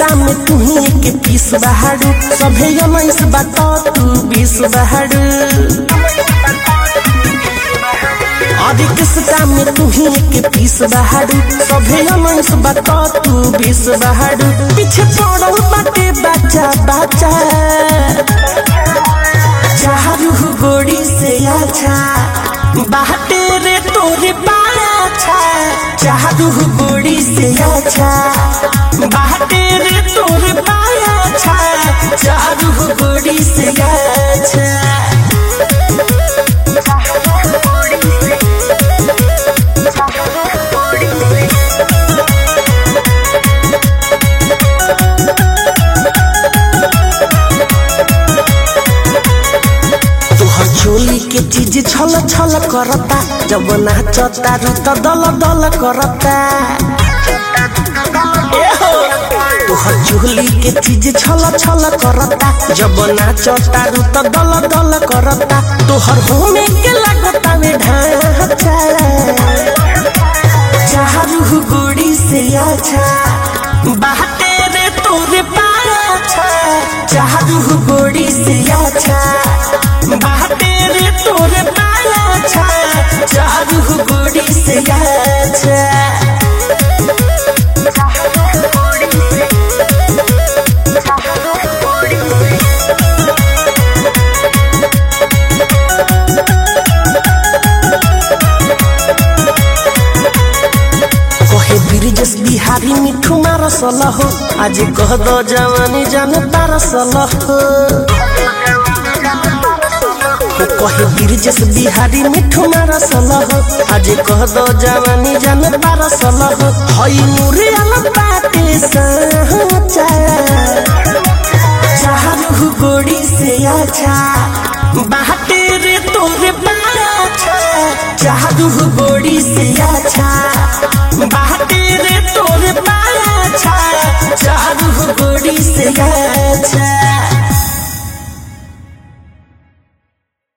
किसका में तू ही एक पीस बहाड़ू सभे उन्नीस बता तू बीस बहाड़ू अरे किसका में तू ही एक पीस बहाड़ू सभे उन्नीस बता तू बीस बहाड़ू पीछे पड़ल बाटे बच्चा बच्चा चारू गोड़ी से अच्छा बाटे रे तोरे पाछा चारू गोड़ी से अच्छा बाटे रे तोरे पाछा चारू गोड़ी से अच्छा तोहर चोली के चीज छल छल करता जब नाचता रू त दल दल करता एहो, तोहर चोली के चीज छल छल करता जब नाचता रू त दल दल करता तोहर होने के लगता में ढांचा चारू गोड़ी से अच्छा बाटे रे तोरे पाछा चारू गोड़ी से अच्छा बाटे रे तोरे पाछा चारू गोड़ी से अच्छा कहे ब्रिजेश बिहारी मिठू मारसल हो आज कह दो जवानी जान तारसल हो कहे ब्रिजेश बिहारी मिठू मारसल हो आज कह दो जवानी जान तारसल हो हई मुरे आलम बाटे साचा चारू गोड़ी से अच्छा बाटे रे तोरे पाछा चारू